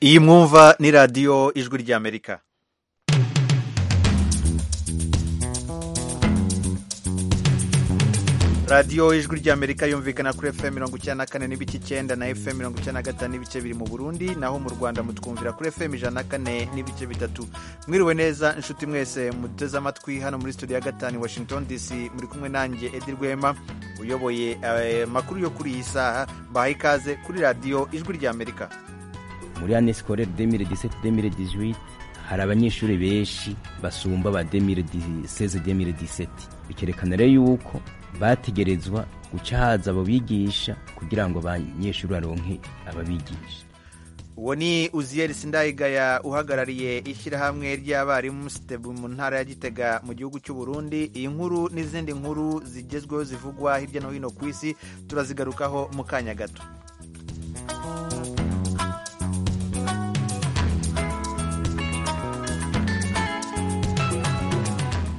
iyi mwumva ni radiyo ijwi ry'amerika radiyo ijwi ry'amerika yumvikana kuri fm mirongo icyenda na kane n'ibice icyenda na fm mirongo icyenda na gatanu n'ibice biri mu burundi naho mu rwanda mutwumvira kuri fm ijana na kane n'ibice bitatu mwiriwe neza inshuti mwese muteze amatwi hano muri studio ya gatanu washington dc muri kumwe nanjye edi rwema uyoboye amakuru yo kuri iyi saha mbahaye ikaze kuri radiyo ijwi ry'amerika muri ane sikorere demire diseti demire dijwiti hari abanyeshuri benshi basumba ba demire diseze demire diseti bikerekana rero yuko bategerezwa guca haza abo bigisha kugira ngo abanyeshuri baronke ababigisha uwo ni uziyeri sindayigaya uhagarariye ishyirahamwe ry'abarimu sitebu mu ntara ya gitega mu gihugu cy'u Burundi iyi nkuru n'izindi nkuru zigezweho zivugwa hirya no hino ku isi turazigarukaho mu kanya gato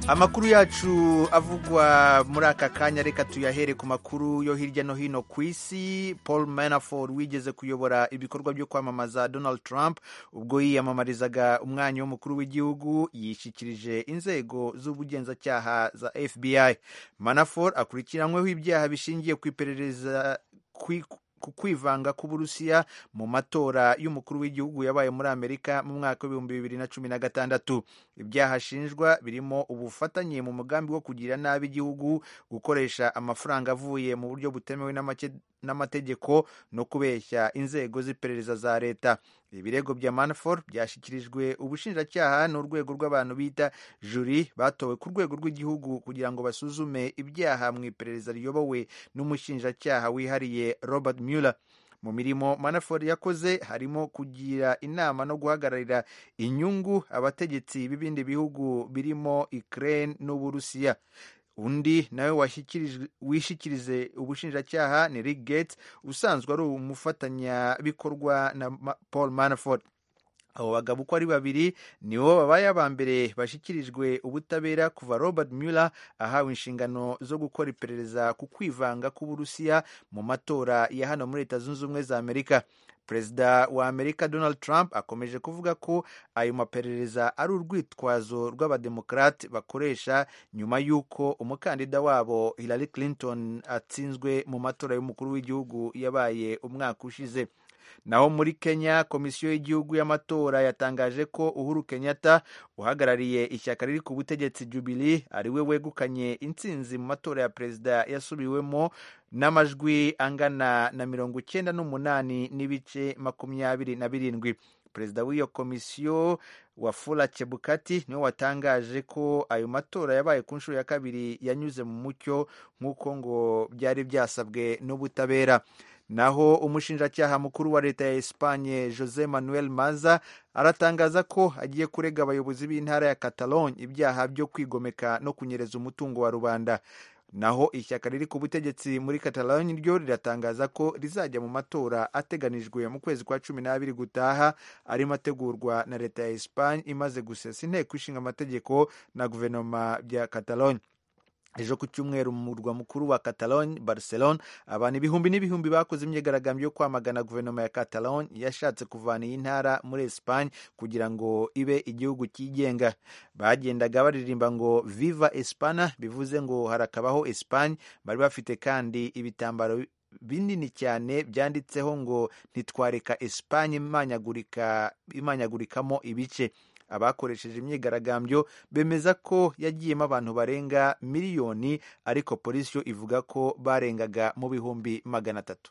amakuru yacu avugwa muri aka kanya reka tuyahere ku makuru yo hirya no hino ku isi paul manafort wigeze kuyobora ibikorwa byo kwamamaza donald trump ubwo yiyamamarizaga umwanya w'umukuru w'igihugu yishyikirije inzego z'ubugenzacyaha za fbi manafort akurikiranyweho ibyaha bishingiye ku iperereza ku kwivanga k'uburusiya mu matora y'umukuru w'igihugu yabaye muri amerika mu mwaka w'ibihumbi bibiri na cumi na gatandatu ibyaha ashinjwa birimo ubufatanye mu mugambi wo kugira nabi igihugu gukoresha amafaranga avuye mu buryo butemewe n'amategeko no kubeshya inzego z'iperereza za leta ibirego bya manafort byashyikirijwe ubushinjacyaha n'urwego rw'abantu bita juri batowe ku rwego rw'igihugu kugira ngo basuzume ibyaha mu iperereza riyobowe n'umushinjacyaha wihariye robert mueller mu mirimo manafort yakoze harimo kugira inama no guhagararira inyungu abategetsi b'ibindi bihugu birimo ukraine n'uburusiya undi nawe wishikirize ubushinjacyaha ni Rick Gates usanzwe ari umufatanyabikorwa na paul manafort abo bagabo uko ari babiri nibo babaye aba mbere bashyikirijwe ubutabera kuva robert mueller ahawe inshingano zo gukora iperereza ku kwivanga k'uburusiya mu matora ya hano muri leta zunze ubumwe za amerika perezida wa amerika donald trump akomeje kuvuga ko ayo maperereza ari urwitwazo rw'abademokarate bakoresha nyuma y'uko umukandida wabo hillary clinton atsinzwe mu matora y'umukuru w'igihugu yabaye umwaka ushize naho muri kenya komisiyo y'igihugu y'amatora yatangaje ko uhuru kenyatta uhagarariye ishyaka riri ku butegetsi jubili ari we wegukanye intsinzi mu matora ya perezida yasubiwemo n'amajwi angana na mirongo icyenda n'umunani n'ibice makumyabiri na birindwi perezida w'iyo komisiyo wafula chebukati niwe watangaje ko ayo matora yabaye ku nshuro ya kabiri yanyuze mu mucyo nk'uko ngo byari byasabwe n'ubutabera naho umushinjacyaha mukuru wa leta ya esipanye jose manuel maza aratangaza ko agiye kurega abayobozi b'intara ya catalogne ibyaha byo kwigomeka no kunyereza umutungo wa rubanda naho ishyaka riri ku butegetsi muri catalogne ryo riratangaza ko rizajya mu matora ateganijwe mu kwezi kwa cumi n'abiri gutaha arimo ategurwa na leta ya espagne imaze gusesa inteko ishinga amategeko na guverinoma bya catalogne ejo ku cyumweru mu murwa mukuru wa catalogne barcelone abantu ibihumbi n'ibihumbi bakoze imyigaragambyo yo kwamagana guverinoma ya catalogne yashatse kuvana iyi ntara muri espagne kugira ngo ibe igihugu cyigenga bagendaga baririmba ngo viva espana bivuze ngo harakabaho espagne bari bafite kandi ibitambaro binini cyane byanditseho ngo ntitwareka espanye imanyagurikamo ibice abakoresheje imyigaragambyo bemeza ko yagiyemo abantu barenga miliyoni ariko polisi yo ivuga ko barengaga mu bihumbi magana atatu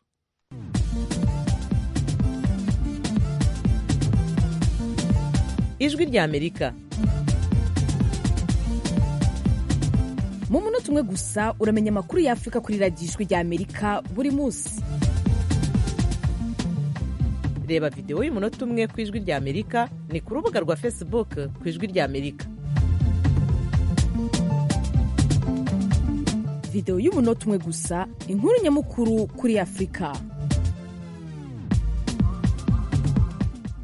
ijwi ry'amerika mu munota umwe gusa uramenya amakuru y'afurika kuri radiyo ijwi ry'amerika buri munsi reba videwo y'umunota umwe ku ijwi ry'amerika ni ku rubuga rwa facebook ku ijwi ry'amerika videwo y'umunota umwe gusa inkuru nyamukuru kuri afurika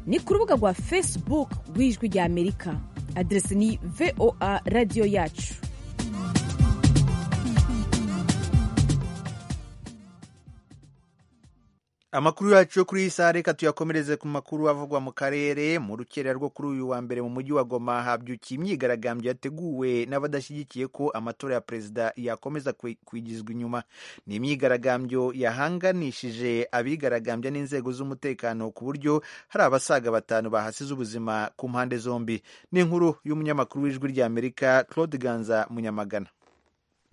ni ku rubuga rwa facebook rw'ijwi ry'amerika aderesi ni voa radiyo yacu amakuru yacu yo kuri iyi saha reka tuyakomereze ku makuru avugwa mu karere mu rukerera rwo kuri uyu wa mbere mu mujyi wa goma habyukiye imyigaragambyo yateguwe n'abadashyigikiye ko amatora ya perezida yakomeza kwigizwa inyuma ni imyigaragambyo yahanganishije abigaragambya n'inzego z'umutekano ku buryo hari abasaga batanu bahasize ubuzima ku mpande zombi ni inkuru y'umunyamakuru w'ijwi ry'amerika claude ganza munyamagana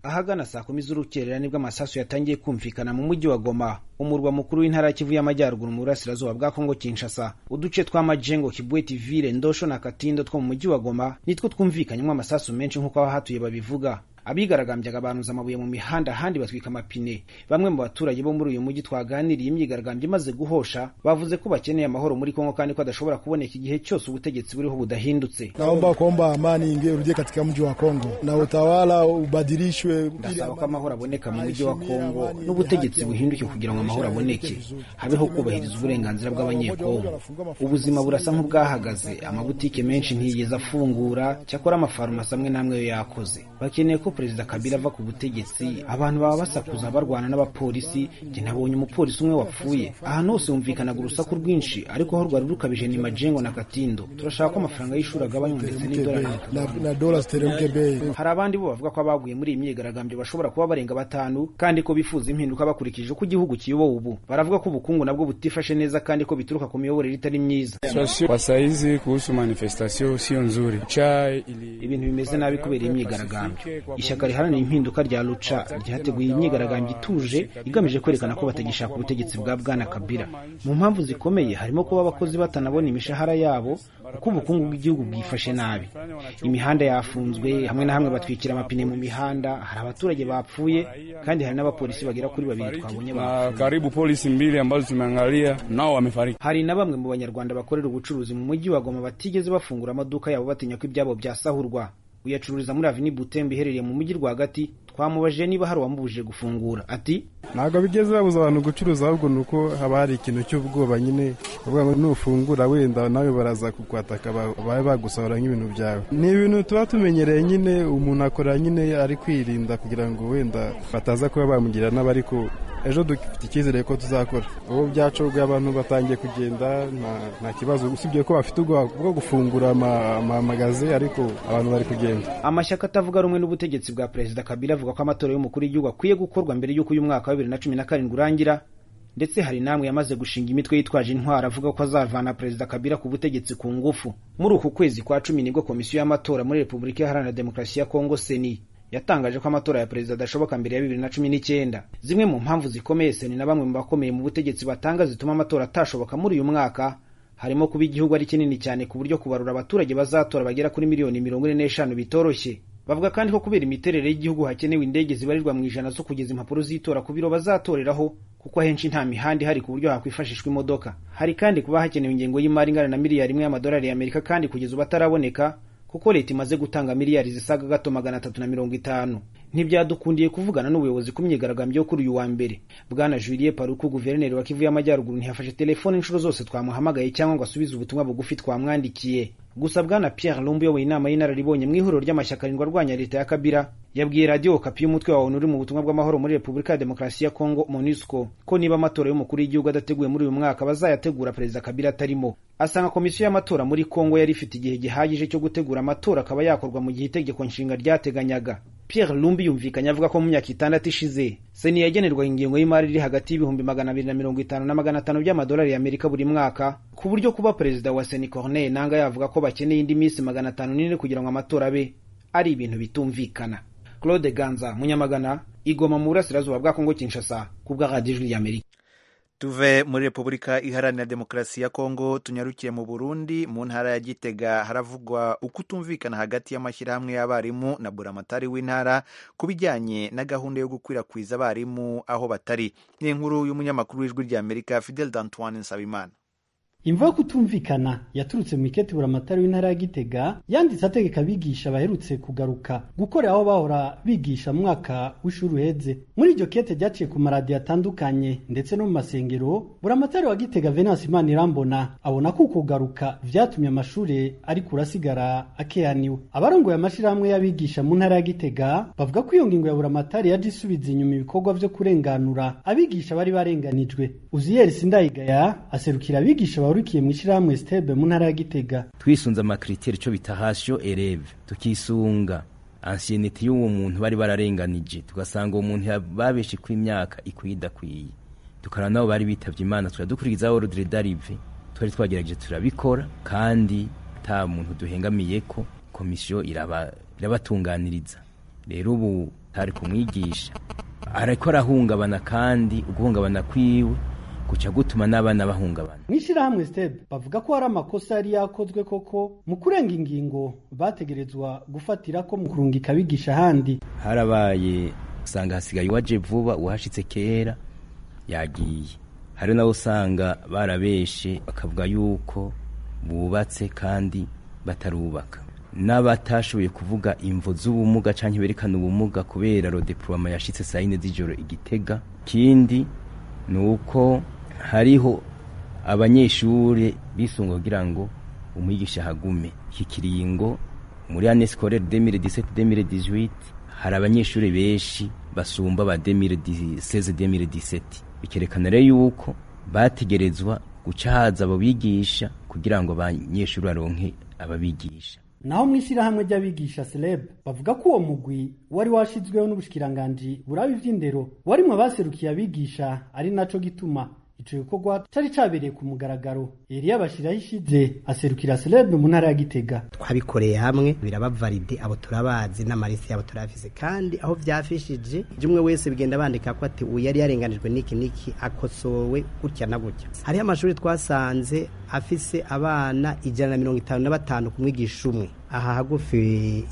ahagana saa kumi z'urukerera nibwo amasasu yatangiye kumvikana mu mujyi wa goma umurwa mukuru w'intara ya kivu y'amajyaruguru mu burasirazuba bwa kongo kinshasa uduce twa majengo kibweti vile ndosho na katindo two mu mujyi wa goma nitwo twumvikanyemo amasasu menshi nk'uko abahatuye babivuga abigaragambyaga barunze amabuye mu mihanda ahandi batwika amapine bamwe mu baturage bo muri uyu mujyi twaganiriye imyigaragambyo imaze guhosha bavuze ko bakeneye amahoro muri kongo kandi ko adashobora kuboneka igihe cyose ubutegetsi buriho budahindutse naomba kuomba amani ingie urudie katika mji wa kongo na utawala ubadilishwe ndasaba ko amahoro aboneka mu mujyi wa kongo n'ubutegetsi buhinduke kugira ngo amahoro aboneke habeho kubahiriza uburenganzira bw'abanyekongo ubuzima burasa nk'ubwahagaze amabutike menshi ntiyigeze afungura cyakora amafarumasi amwe n'amwe yo yakoze bakeneye ko perezida kabila ava ku butegetsi abantu baba basakuza barwana n'abapolisi njye nabonye umupolisi umwe wapfuye ahantu hose humvikanaga urusaku rwinshi ariko aho rwari rukabije ni majengo na katindo turashaka ko amafaranga y'ishuri agabanywa ndetse n'idolari hari abandi bo bavuga ko abaguye muri iyi myigaragambyo bashobora kuba barenga batanu kandi ko bifuza impinduka bakurikije uko igihugu kiyobowe ubu baravuga ko ubukungu nabwo butifashe neza kandi ko bituruka ku miyoborere itari myiza kwa saizi kuhusu manifestation sio nzuri ibintu bimeze nabi kubera imyigaragambyo ishyaka riharanira impinduka rya ruca ryateguye imyigaragambyo ituje igamije kwerekana ko batagishaka ubutegetsi bwa bwana kabila mu mpamvu zikomeye harimo kuba abakozi batanabona imishahara yabo kuko ubukungu bw'igihugu bwifashe nabi imihanda yafunzwe hamwe na hamwe batwikira amapine mu mihanda hari abaturage bapfuye kandi hari n'abapolisi bagera kuri babiri twabonye karibu polisi mbili ambazo tumeangalia nao wamefariki hari na bamwe mu banyarwanda bakorera ubucuruzi mu mujyi wa goma batigeze bafungura amaduka yabo batinya ko ibyabo byasahurwa uyacururiza muri avini butembe iherereye mu mujyi rwagati twamubajije niba hari uwamubujije gufungura ati ntabwo bigeze babuza abantu gucuruza ahubwo ni uko haba hari ikintu cy'ubwoba nyine bavuga ngo nufungura wenda nawe baraza kukwataka babe bagusohora nk'ibintu byawe ni ibintu tuba tumenyereye nyine umuntu akora nyine ari kwirinda kugira ngo wenda bataza kuba bamugira nabi ariko ejo dufite icyizere ko tuzakora ubu byacubwe abantu batangiye kugenda nta kibazo usibye ko bafite ubwoba bwo gufungura amamagaze ariko abantu bari kugenda amashyaka atavuga rumwe n'ubutegetsi bwa perezida kabila avuga ko amatora y'umukuru w'igihugu akwiye gukorwa mbere y'uko uyu mwaka wa bibiri na cumi na karindwi urangira ndetse hari n'amwe yamaze gushinga imitwe yitwaje intwaro avuga ko azavana perezida kabila ku butegetsi ku ngufu muri uku kwezi kwa cumi nibwo komisiyo y'amatora muri repubulika iharanira demokarasi ya kongo seni yatangaje ko amatora ya perezida adashoboka mbere ya bibiri na cumi n'icyenda zimwe mu mpamvu zikomeye seni na bamwe mu bakomeye mu butegetsi batanga zituma amatora atashoboka muri uyu mwaka harimo kuba igihugu ari kinini cyane ku buryo kubarura abaturage bazatora bagera kuri miliyoni mirongo ine n'eshanu bitoroshye bavuga kandi ko kubera imiterere y'igihugu hakenewe indege zibarirwa mu ijana zo kugeza impapuro z'itora ku biro bazatoreraho kuko ahenshi nta mihanda ihari ku buryo hakwifashishwa imodoka hari kandi kuba hakenewe ingengo y'imari ingana na miliyari imwe y'amadolari y'amerika kandi kugeza ubu ataraboneka kuko leta imaze gutanga miliyari zisaga gato magana atatu na mirongo itanu ntibyadukundiye kuvugana n'ubuyobozi ku myigaragambyo yo kuri uyu wa mbere bwana juliet paruku guverineri wa kivu y'amajyaruguru ntiyafashe telefone inshuro zose twamuhamagaye cyangwa ngo asubize ubutumwa bugufi twamwandikiye gusa bwana pierre lumbu uyoboye inama y'inararibonye mu ihuriro ry'amashyaka arindwi arwanya leta ya kabira yabwiye radiyo kapi y'umutwe wa onu uri mu butumwa bw'amahoro muri repubulika ya demokarasi ya kongo monusco ko niba amatora y'umukuru w'igihugu adateguye muri uyu mwaka bazayategura perezida kabira atarimo asanga komisiyo y'amatora muri kongo yari ifite igihe gihagije cyo gutegura amatora akaba yakorwa mu gihe itegeko nshinga ryateganyaga Pierre Lumbi yumvikanye avuga ko mu myaka itandatu ishize seni yagenerwaga ingengo y'imari iri hagati y'ibihumbi magana abiri na mirongo itanu na magana atanu by'amadolari y'Amerika buri mwaka ku buryo kuba perezida wa seni Corneille Nanga yavuga ko bakeneye indi minsi magana atanu n'ine kugira ngo amatora abe ari ibintu bitumvikana Claude Ganza Munyamagana igoma mu burasirazuba bwa Kongo Kinshasa ku bw'Radiyo Ijwi ry'Amerika tuve muri repubulika iharanira demokarasi ya kongo tunyarukiye mu burundi mu ntara ya gitega haravugwa uko utumvikana hagati y'amashyirahamwe y'abarimu na buramatari w'intara ku bijyanye na gahunda yo gukwirakwiza abarimu aho batari ni inkuru y'umunyamakuru w'ijwi ry'amerika fidel d'antoine nsabimana imva yo kutumvikana yaturutse mu iketi buramatari w'intara ya gitega yanditse ategeka abigisha baherutse kugaruka gukorera aho bahora bigisha mu mwaka w'ishuri uheze muri iryo kete ryaciye ku maradiyo atandukanye ndetse no mu masengero buramatari wa gitega venance imana irambona abona ko ukugaruka vyatumye amashuri ariko urasigara akeaniwe abarongoye amashirahamwe y'abigisha mu ntara ya gitega bavuga ko iyo ngingo ya buramatari yaje isubiza inyuma ibikorwa vyo kurenganura abigisha bari barenganijwe uziyeri sindayigaya aserukira abigisha bahurikiye mu ishyirahamwe sitebe mu ntara ya gitega twisunze amakriteri cyo bita hasyo ereve tukisunga ansiyeneti y'uwo muntu bari bararenganije tugasanga uwo muntu babeshe ku imyaka ikwiye idakwiye tukara nabo bari bitabye imana turadukurikizaho ordre d'arrive twari twagerageje turabikora kandi nta muntu duhengamiye ko komisiyo iraba irabatunganiriza rero ubu tari kumwigisha ariko arahungabana kandi uguhungabana kwiwe guca gutuma n'abana bahungabana mu ishyirahamwe sitebe bavuga ko hari amakosa yari yakozwe koko mu kurenga ingingo bategerezwa gufatira ko mu kurungika abigisha ahandi harabaye usanga hasigaye uwaje vuba uwashitse kera yagiye hari nawe usanga barabeshe bakavuga yuko bubatse kandi batarubaka n'abatashoboye kuvuga imvo z'ubumuga cyangwa berekana ubumuga kubera rodepuroma yashitse saa yine z'ijoro igitega kindi ni uko hariho abanyeshuri bisunga kugira ngo umwigisha ahagume iki kiringo muri ane sikorere demire diseti demire dijuwiti hari abanyeshuri benshi basumba ba demire seze demire diseti bikerekana rero yuko bategerezwa guca haza abo bigisha kugira ngo abanyeshuri baronke ababigisha naho mu ishyirahamwe ry'abigisha seleb bavuga ko uwo mugwi wari washyizweho n'ubushikiranganji buraba iby'indero warimo abaserukiye abigisha ari naco gituma ico gikorwa cari cabereye ku mugaragaro eliya bashiraho ishize aserukira seleb mu ntara ya gitega twabikoreye hamwe birabavaride abo turabazi n'amarisi yabo turafise kandi aho vyafishije jumwe wese bigenda bandika ko ati uyu yari yarenganijwe n'iki n'iki akosowe gutya na gutya hariho amashuri twasanze afise abana ijana na mirongo itanu na batanu ku mwigisha umwe aha hagufi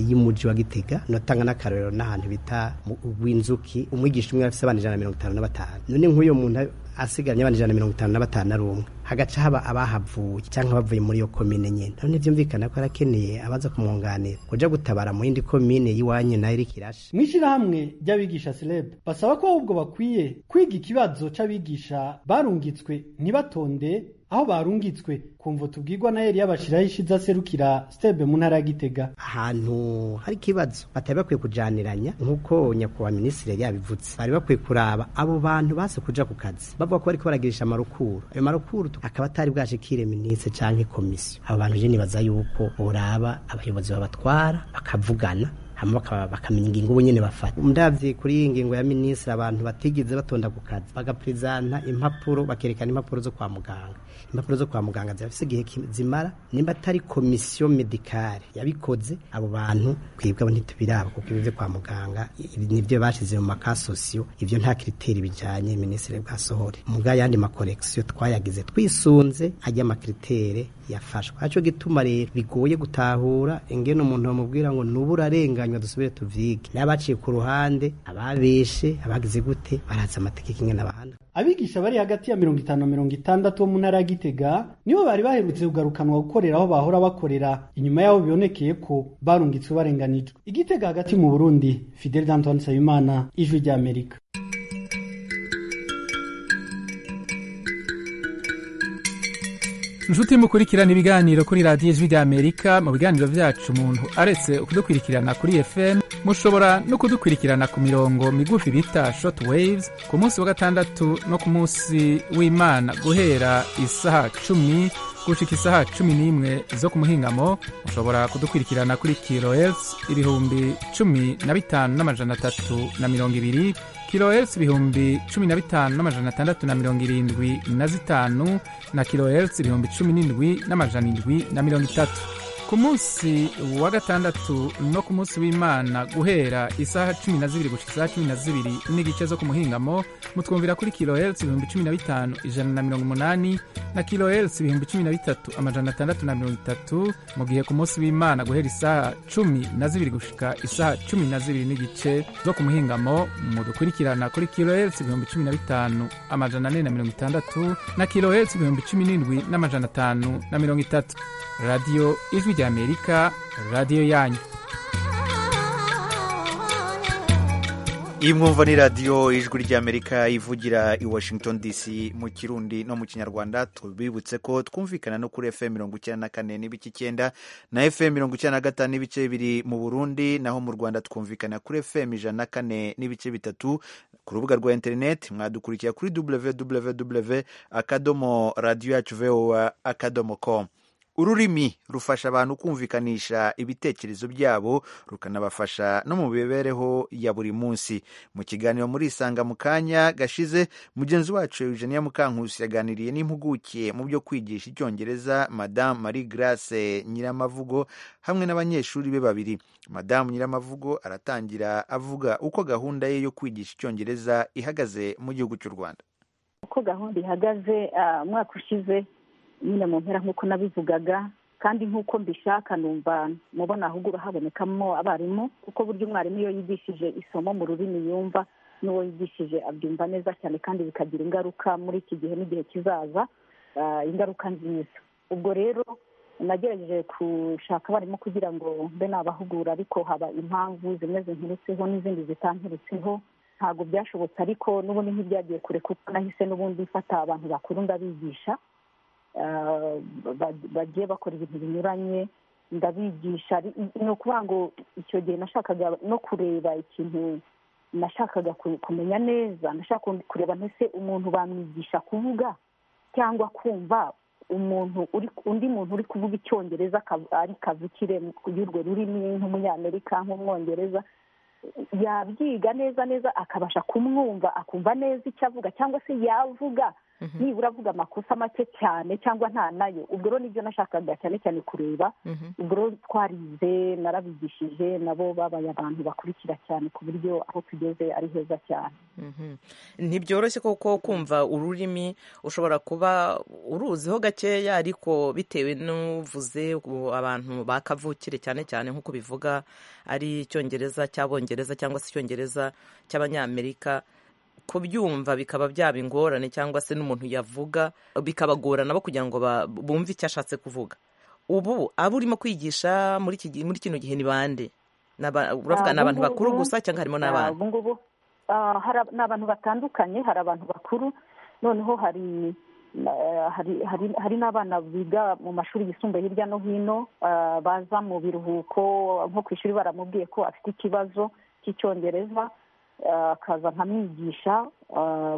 y'umuji wa gitega notanga n'akarorero n'ahantu bita winzuki umwigisha umwe afise abana ijana na mirongo itanu na batanu none nk'uyo muntu asigaranye abana ijana na mirongo itanu na batanu na rumwe hagaca haba abahavuye cyangwa bavuye muri iyo komine nyene none vyumvikana ko arakeneye abaza kumwunganira kuja gutabara mu yindi komine y'iwanyu nayo iriko irashe mu ishyirahamwe ry'abigisha seleb basaba ko ahubwo bakwiye kwiga ikibazo c'abigisha barungitswe ntibatonde aho barungitswe kumva tubwirwa na yari yabashiraho ishize aserukira stebe mu ntara ya gitega ahantu hari ikibazo batari bakwiye kujaniranya nk'uko nyakubahwa minisitiri yari yabivutse bari bakwiye kuraba abo bantu base kuja ku kazi bavuga ko bariko baragirisha amarukuru ayo marukuru tu- akaba atari bwashikire minisitiri canke komisiyo abo bantu je nibaza yuko boraba abayobozi babatwara bakavugana hama baka- bakamenya ingingo ubu nyene bafata ndavye kuri iyi ngingo ya minisitiri abantu batigeze batonda ku kazi bagaprezanta impapuro bakerekana impapuro zo kwa muganga impapuro zo kwa muganga zirafise igihe ki- zimara nimba atari komisiyo medikale yabikoze abo bantu twebwe abo ntitubiraba kuko ibyo byo kwa muganga ibi nibyo bashize mu makasosiyo ivyo nta kiriteri bijanye minisitiri bwasohore muga yandi makorekisiyo twayagize twisunze ajya amakiriteri yafashwe aco gituma rero bigoye gutahura ingene umuntu bamubwira ngo nubura arenganywa dusubire tuvyige n'abaciye ku ruhande ababeshe abagize gute barazi amategeko ingene abana abigisha bari hagati ya mirongo itanu na mirongo itandatu bo mu ntara ya gitega nibo bari baherutse kugarukanwa gukorera aho bahora bakorera inyuma y'aho bibonekeye ko barungitswe barenganijwe igitega hagati mu burundi fideli d'antoine nsabimana ijwi ry'amerika inshuti mukurikirana ibiganiro kuri radiyo ijwi ry'amerika mu biganiro byacu umuntu aretse kudukurikirana kuri fm mushobora no kudukurikirana ku mirongo migufi bita short waves ku munsi wa gatandatu no ku munsi w'imana guhera isaha cumi gushika isaha cumi n'imwe zo ku muhingamo mushobora kudukurikirana kuri kilohertz ibihumbi cumi na bitanu n'amajana atatu na mirongo ibiri kilohertz ibihumbi cumi na bitanu n'amajana atandatu na mirongo irindwi na zitanu na kilohertz ibihumbi cumi n'indwi n'amajana indwi na mirongo itatu ku munsi wa gatandatu no ku munsi w'imana guhera isaha cumi na zibiri gushika isaha cumi na zibiri n'igice zo ku muhingamo mutwumvira kuri kilohertz ibihumbi cumi na bitanu ijana na mirongo umunani na kilohertz ibihumbi cumi na bitatu amajana atandatu na mirongo itatu mu gihe ku munsi w'imana guhera isaha cumi na zibiri gushika isaha cumi na zibiri n'igice zo ku muhingamo mudukurikirana kuri kilohertz ibihumbi cumi na bitanu amajana ane na mirongo itandatu na kilohertz ibihumbi cumi n'indwi n'amajana atanu na mirongo itatu radiyo ijwi rya amerika radiyo yanyu iyi mwumva ni radiyo ijwi ry'amerika ivugira i washington dc mu kirundi no mu kinyarwanda tubibutse ko twumvikana no kuri fm mirongo icyenda na kane n'ibice icyenda na fm mirongo icyenda na gatanu n'ibice bibiri mu burundi naho mu rwanda twumvikana kuri fm ijana na kane n'ibice bitatu ku rubuga rwa interineti mwadukurikira kuri www akadomo radiyo yacu voa akadomo com ururimi rufasha abantu kumvikanisha ibitekerezo byabo rukanabafasha no mu mibereho ya buri munsi mu kiganiro muri isanga mu kanya gashize mugenzi wacu eugenia mukankusi yaganiriye n'impuguke mu byo kwigisha icyongereza madamu marie grace nyiramavugo hamwe n'abanyeshuri be babiri madamu nyiramavugo aratangira avuga uko gahunda ye yo kwigisha icyongereza ihagaze mu gihugu cy'u rwanda uko gahunda ihagaze umwaka ushize nyine mu mpera nk'uko nabivugaga kandi nk'uko mbishaka numva mubona ahubwo habonekamo abarimu kuko burya umwarimu iyo yigishije isomo mu rurimi yumva n'uwo yigishije abyumva neza cyane kandi bikagira ingaruka muri iki gihe n'igihe kizaza ingaruka nziza ubwo rero nagerageje gushaka abarimu kugira ngo mbe nabahugura ariko haba impamvu zimeze nturutseho n'izindi zitanturutseho ntabwo byashobotse ariko n'ubundi ntibyagiye kure kuko nahise n'ubundi mfata abantu bakuru ndabigisha bagiye bakora ibintu binyuranye ndabigisha ni ukuvuga ngo icyo gihe nashakaga no kureba ikintu nashakaga kumenya neza nashaka kureba ntese umuntu bamwigisha kuvuga cyangwa kumva umuntu undi muntu uri kuvuga icyongereza ari kavukire y'urwo rurimi nk'umunyamerika nk'umwongereza yabyiga neza neza akabasha kumwumva akumva neza icyo avuga cyangwa se yavuga nibura avuga amakosa make cyane cyangwa nta nayo ubwo rero nibyo nashakaga cyane cyane kureba ubwo rero twarize narabigishije nabo babaye abantu bakurikira cyane ku buryo aho tugeze ari heza cyane ntibyoroshye kuko kumva ururimi ushobora kuba uruziho gakeya ariko bitewe n'uvuze abantu bakavukire cyane cyane nk'uko bivuga ari icyongereza cy'abongereza cyangwa se icyongereza cy'abanyamerika kubyumva bikaba byaba ingorane cyangwa se n'umuntu yavuga bikabagorana bo kugira ngo bumve icyo ashatse kuvuga ubu abo urimo kwigisha muri kino gihe ni bande uravuga ni abantu bakuru gusa cyangwa harimo n'abana ubu ngubu ni abantu batandukanye hari abantu bakuru noneho hari n'abana biga mu mashuri yisumbuye hirya no hino baza mu biruhuko nko ku ishuri baramubwiye ko afite ikibazo cy'icyongereza akaza nkamwigisha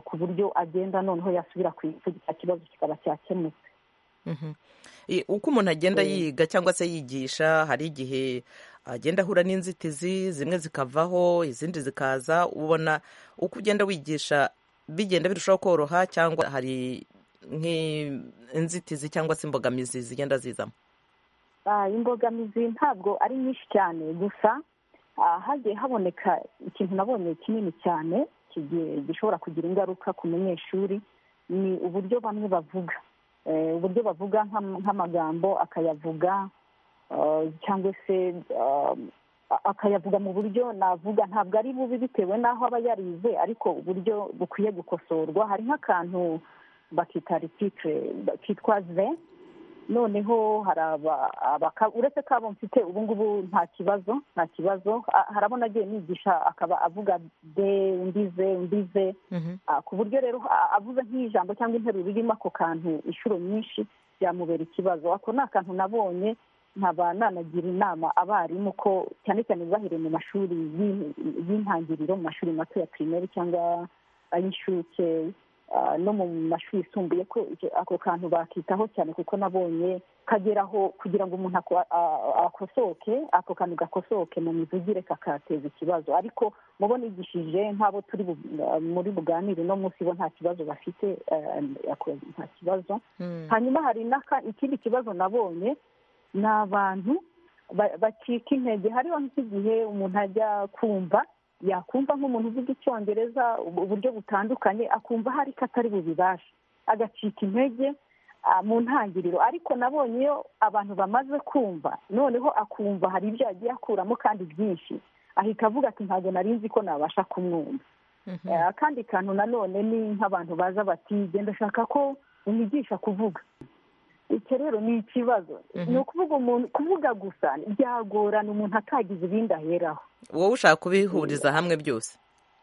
ku buryo agenda noneho yasubira ku cya kibazo kikaba cyakemutse uko umuntu agenda yiga cyangwa se yigisha hari igihe agenda ahura n'inzitizi zimwe zikavaho izindi zikaza ubona uko ugenda wigisha bigenda birushaho koroha cyangwa hari nk'inzitizi cyangwa se imbogamizi zigenda zizamo imbogamizi ntabwo ari nyinshi cyane gusa hagiye haboneka ikintu nabonye kinini cyane gishobora kugira ingaruka ku munyeshuri ni uburyo bamwe bavuga uburyo bavuga nk'amagambo akayavuga cyangwa se akayavuga mu buryo navuga ntabwo ari bubi bitewe n'aho aba yarize ariko uburyo bukwiye gukosorwa hari nk'akantu bakita rititire kitwa ze noneho hari uretse ko abo mfite ubu ngubu nta kibazo nta kibazo harabona agiye nigisha akaba avuga de undize undize ku buryo rero avuze nk'ijambo cyangwa interuro irimo ako kantu inshuro nyinshi byamubera ikibazo ako ni akantu nabonye nkaba nanagira inama abarimu ko cyane cyane bahereye mu mashuri y'intangiriro mu mashuri mato ya pirimeri cyangwa ay'inshuke no mu mashuri yisumbuye ko ako kantu bakitaho cyane kuko nabonye kageraho kugira ngo umuntu akosoke ako kantu gakosoke mu mivugire kakateza ikibazo ariko mubona igishije nk'abo turi muri buganire no munsi bo nta kibazo bafite nta kibazo hanyuma hari ikindi kibazo nabonye ni abantu bacika intege hariho nk'igihe umuntu ajya kumva yakumva nk'umuntu uvuga icyongereza uburyo butandukanye akumva hari ko atari bubibashe agacika intege mu ntangiriro ariko nabonye iyo abantu bamaze kumva noneho akumva hari ibyo yagiye akuramo kandi byinshi ahita avuga ati ntabwo narinzi ko nabasha kumwumva akandi kantu nanone ni nk'abantu baza bati genda ashaka ko umwigisha kuvuga icyo rero ni ikibazo ni ukuvuga umuntu kuvuga gusa byagorana umuntu atagize ibindi aheraho wowe ushaka kubihuriza hamwe byose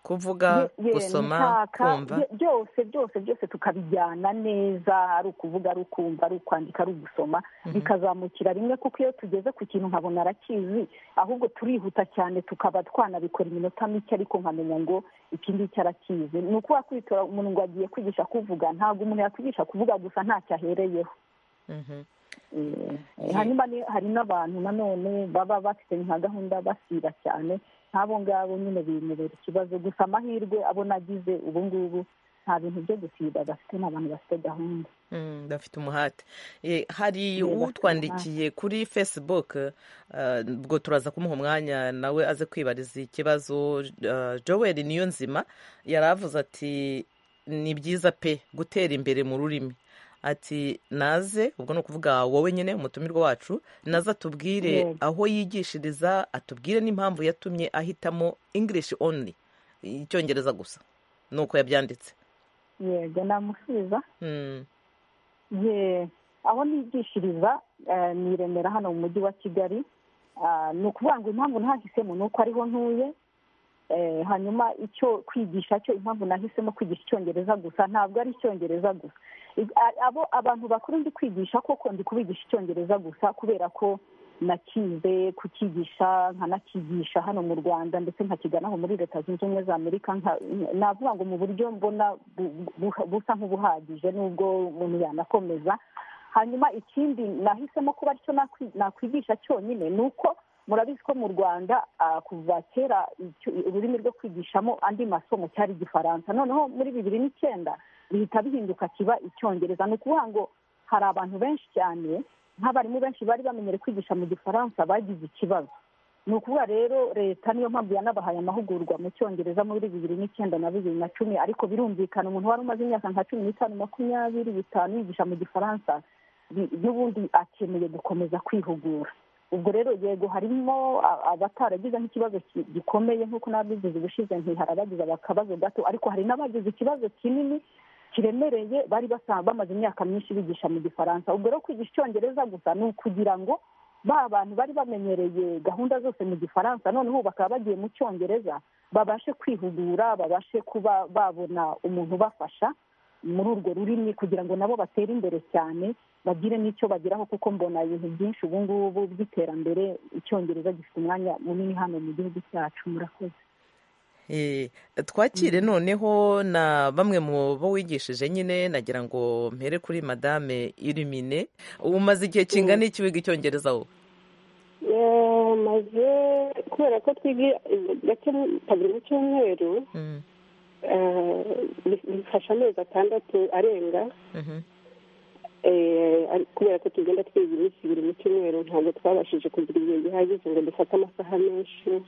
kuvuga gusoma kumva byose byose byose tukabijyana neza ari ukuvuga ari ukumva ari ukwandika ari ugusoma bikazamukira rimwe kuko iyo tugeze ku kintu nkabona arakizi ahubwo turihuta cyane tukaba twanabikora iminota mike ariko nkamenya ngo iki ngiki arakizi ni ukuba kwitora umuntu ngo agiye kwigisha kuvuga ntabwo umuntu yakwigisha kuvuga gusa ntacyo ahereyeho hanyuma hari n'abantu nanone baba bafite nka gahunda basiba cyane nk'abo ngabo nyine bimubera ikibazo gusa amahirwe abona agize ubu ngubu nta bintu byo gusiba bafite n'abantu bafite gahunda bafite umuhate hari utwandikiye kuri facebook ubwo turaza kumuha umwanya nawe aze kwibariza ikibazo joel niyo nzima yari avuze ati ni byiza pe gutera imbere mu rurimi ati naze ubwo ni ukuvuga wowe nyine umutumirwa wacu naze atubwire aho yigishiriza atubwire n'impamvu yatumye ahitamo english only icyongereza gusa ni uko yabyanditse yego namusubiza aho nigishiriza ni iremera hano mu mujyi wa kigali ni ukuvuga ngo impamvu ntahisemo ni uko ariho ntuye hanyuma icyo kwigisha cyo impamvu nahisemo kwigisha icyongereza gusa ntabwo ari icyongereza gusa abo abantu bakuru ndi kwigisha koko ndi kubigisha icyongereza gusa kubera ko nakize kukigisha nkanakigisha hano mu rwanda ndetse nkakiganaho muri leta zunze ubumwe za amerika navuga ngo mu buryo mbona busa nk'ubuhagije n'ubwo umuntu yanakomeza hanyuma ikindi nahisemo kuba aricyo nakwigisha cyonyine ni uko murabizi ko mu rwanda kuva kera ururimi rwo kwigishamo andi masomo cyari igifaransa noneho muri bibiri n'icyenda bihita bihinduka kiba icyongereza ni ukuvuga ngo hari abantu benshi cyane nk'abarimu benshi bari bamenyere kwigisha mu gifaransa bagize ikibazo ni ukuvuga rero leta niyo mpamvu yanabahaye amahugurwa mu cyongereza muri bibiri n'icyenda na bibiri na cumi ariko birumvikana umuntu wari umaze imyaka nka cumi n'itanu makumyabiri bitanu yigisha mu gifaransa n'ubundi akeneye gukomeza kwihugura ubwo rero yego harimo abataragize nk'ikibazo gikomeye nk'uko n'abagize ubushize ntiharabagize akabazo gato ariko hari n'abagize ikibazo kinini kiremereye bari bamaze imyaka myinshi bigisha mu gifaransa ubwo rero kwigisha icyongereza gusa ni ukugira ngo ba bantu bari bamenyereye gahunda zose mu gifaransa noneho bakaba bagiye mu cyongereza babashe kwihugura babashe kuba babona umuntu ubafasha muri urwo rurimi kugira ngo nabo batere imbere cyane bagire n'icyo bageraho kuko mbona ibintu byinshi ubu ngubu by'iterambere icyongereza gifite umwanya munini hano mu gihugu cyacu murakoze twakire noneho na bamwe mu bo wigishije nyine nagira ngo mpere kuri madame irimine umaze igihe kingana iki wiga icyongereza wowe maze kubera ko twiga gake kabiri mu cyumweru bifasha amezi atandatu arenga kubera ko tugenda twiga iminsi ibiri mu cyumweru ntabwo twabashije kugira igihe gihagije ngo dufate amasaha menshi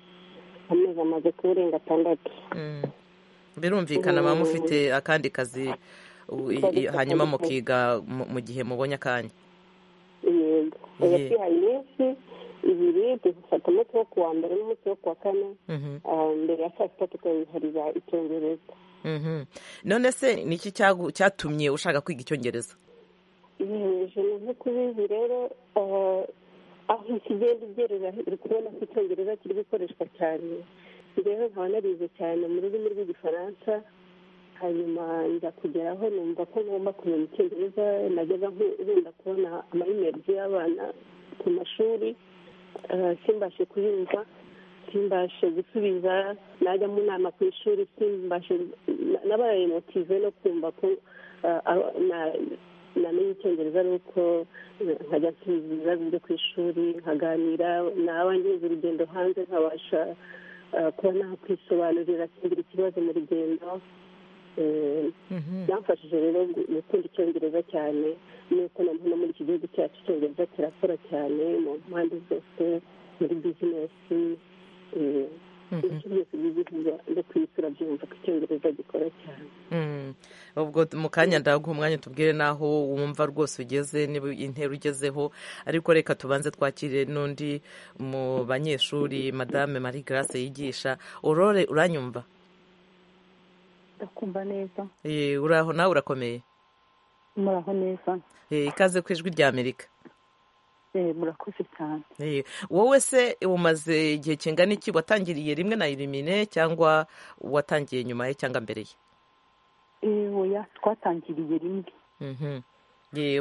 amezi amaze kurenga atandatu birumvikana muba mufite akandi kazi hanyuma mukiga mu gihe mubonye akanya yego twihaye iminsi ibiri dufata umunsi wo kuwa mbere n'umunsi wo kuwa kane mbere ya saa sita tukabihariza icyongereza none se ni iki cyatumye ushaka kwiga icyongereza ibintu nk'uko ubizi rero aho ikigenda ugerera uri kubona ko icyongereza kiri gukoreshwa cyane rero nkaba narize cyane mu rurimi rw'igifaransa hanyuma njya kugeraho numva ko ngomba kumenya icyongereza najyaga nkunda kubona amayimerezi y'abana ku mashuri simbashe kuyumva simbashe gusubiza najya mu nama ku ishuri simbashe n'abaye motive no kumva ko namenye icyongereza ari uko nkajya nsubiza ibibazo byo ku ishuri nkaganira naba ngeze urugendo hanze nkabasha kuba nakwisobanurira singira ikibazo mu rugendo byamfashije rero gukunda icyongereza cyane nuko na hano muri iki gihugu cyacu icyongereza kirakora cyane mu mpande zose muri bizinesi no kwisura byumva ko icyongereza gikora cyane ubwo mu kanya ndaguha umwanya tubwire n'aho wumva rwose ugeze niba intera ugezeho ariko reka tubanze twakire n'undi mu banyeshuri madame marie grace yigisha urore uranyumva ndakumva neza uraho nawe urakomeye muraho neza ikaze ku ijwi rya amerika murakoze cyane wowe se umaze igihe kingana iki watangiriye rimwe na irimine cyangwa watangiye nyuma ye cyangwa mbere ye oya twatangiriye rimwe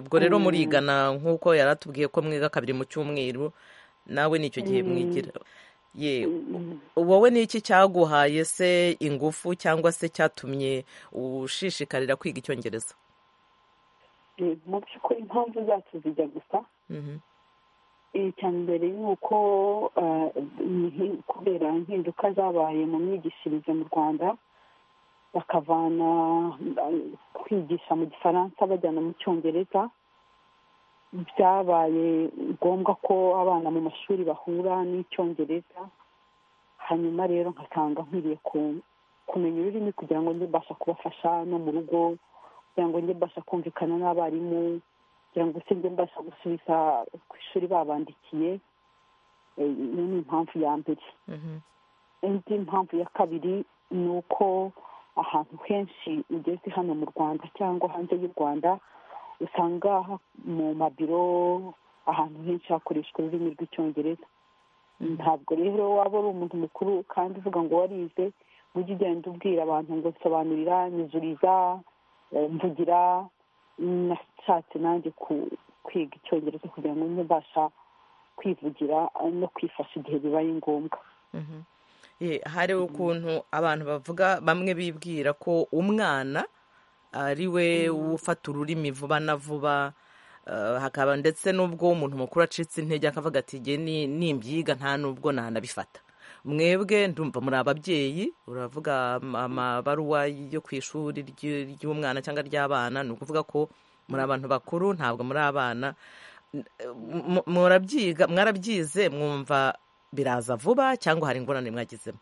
ubwo rero murigana nk'uko yari atubwiye ko mwiga kabiri mu cyumweru nawe nicyo gihe mwigira wowe ni iki cyaguhaye se ingufu cyangwa se cyatumye ushishikarira kwiga icyongereza mu by'ukuri impamvu zacu zijya gusa icya mbere ni uko kubera impinduka zabaye mu myigishirize mu rwanda bakavana kwigisha mu gifaransa bajyana mu cyongereza byabaye ngombwa ko abana mu mashuri bahura n'icyongereza hanyuma rero nkasanga nkwiriye kumenya ururimi kugira ngo njye mbasha kubafasha no mu rugo kugira ngo njye mbasha kumvikana n'abarimu kugira ngo se njye mbasha gusubiza ku ishuri babandikiye iyo ni impamvu ya mbere indi mpamvu ya kabiri ni uko ahantu henshi ugeze hano mu rwanda cyangwa hanze y'u rwanda usanga mu mabiro ahantu henshi hakoreshwa ururimi rw'icyongereza ntabwo rero waba uri umuntu mukuru kandi uvuga ngo warize ujye ugenda ubwira abantu ngo sobanurira nyuzuriza mvugira nashatse nanjye kwiga icyongereza kugira ngo njye mbasha kwivugira no kwifasha igihe bibaye ngombwa hari ukuntu abantu bavuga bamwe bibwira ko umwana ari we ufata ururimi vuba na vuba hakaba ndetse n'ubwo umuntu mukuru acitse intege akavuga ati jye nimbyiga nta n'ubwo nanabifata mwebwe ndumva muri ababyeyi uravuga amabaruwa yo ku ishuri ry'umwana cyangwa ry'abana ni ukuvuga ko muri abantu bakuru ntabwo muri abana murabyiga mwarabyize mwumva biraza vuba cyangwa hari ingorane mwagizemo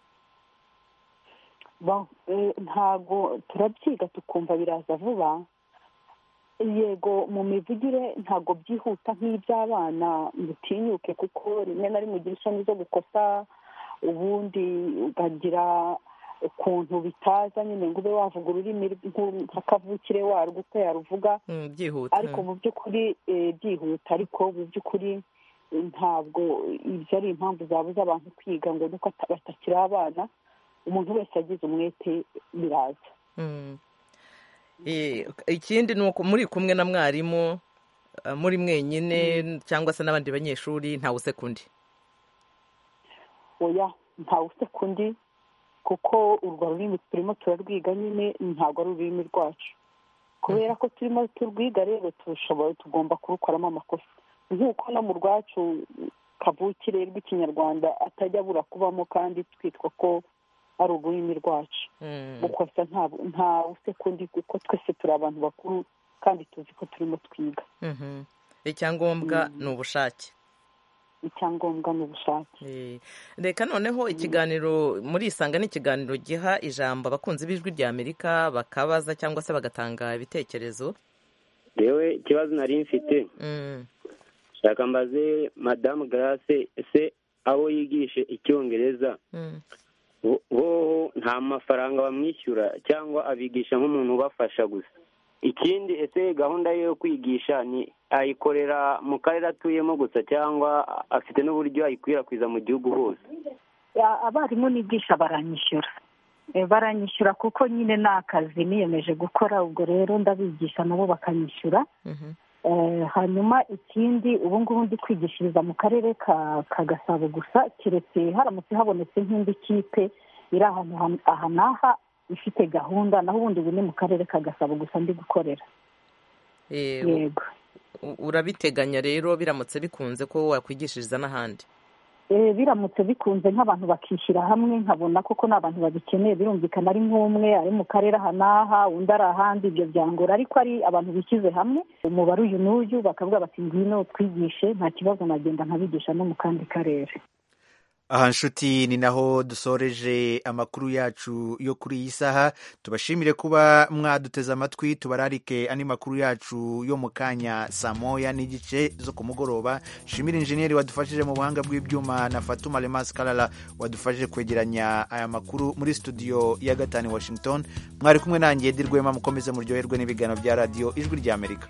ntago turabyiga tukumva biraza vuba yego mu mivugire ntago byihuta nk'iby'abana butinyuke kuko rimwe na rimwe ugira isoni zo gukosa ubundi ukagira ukuntu bitaza nyine ngo ube wavuga ururimi nka kavukire warwo uko yaruvuga ariko mu by'ukuri byihuta ariko mu by'ukuri ntabwo ibyo ari impamvu zabuza abantu kwiga ngo nuko batakiri abana umuntu wese yagize umwete biraza ikindi ni uko muri kumwe na mwarimu muri mwenyine cyangwa se n'abandi banyeshuri ntawe usekundi oya ntawe usekundi kuko urwo rurimi turimo turarwiga nyine ntabwo ari ururimi rwacu kubera ko turimo turwiga rero turushoboye tugomba kurukoramo amakosa nk'uko no mu rwacu kavukire rw'ikinyarwanda atajya abura kubamo kandi twitwa ko ari ururimi rwacu gukosa nta usekundi kuko twese turi abantu bakuru kandi tuzi ko turimo twiga icyangombwa ni ubushake icyangombwa ni ubushake reka noneho ikiganiro muri isanga ni ikiganiro giha ijambo abakunzi b'ijwi rya amerika bakabaza cyangwa se bagatanga ibitekerezo yewe ikibazo nari mfite reka mbaze madamu garase ese abo yigishe icyongereza bo nta mafaranga bamwishyura cyangwa abigisha nk'umuntu ubafasha gusa ikindi ese gahunda ye yo kwigisha ni ayikorera mu karere atuyemo gusa cyangwa afite n'uburyo ayikwirakwiza mu gihugu hose abarimu nigisha baranyishyura baranyishyura kuko nyine ni akazi niyemeje gukora ubwo rero ndabigisha nabo bakanyishyura hanyuma ikindi ubu ngubu ndi kwigishiriza mu karere ka gasabo gusa keretse haramutse habonetse nk'indi kipe iri ahantu aha n'aha ifite gahunda naho ubundi ubu ni mu karere ka gasabo gusa ndi gukorera yego urabiteganya rero biramutse bikunze ko wakwigishiriza n'ahandi biramutse bikunze nk'abantu bakishyira hamwe nkabona koko ni abantu babikeneye birumvikana ari nk'umwe ari mu karere aha n'aha undi ari ahandi ibyo byangora ariko ari abantu bishyize hamwe umubare uyu n'uyu bakavuga bati ngwino twigishe nta kibazo nagenda nkabigisha no mu kandi karere aha nshuti ni naho dusoreje amakuru yacu yo kuri iyi saha tubashimire kuba mwaduteze amatwi tubararike andi makuru yacu yo mu kanya saa moya n'igice zo ku mugoroba shimira injeniyeri wadufashije mu buhanga bw'ibyuma na fatuma remasi karara wadufashije kwegeranya aya makuru muri studio ya gatanu washington mwari kumwe nanjye dirwema mukomeze muryoherwe n'ibiganiro bya radiyo ijwi ry'amerika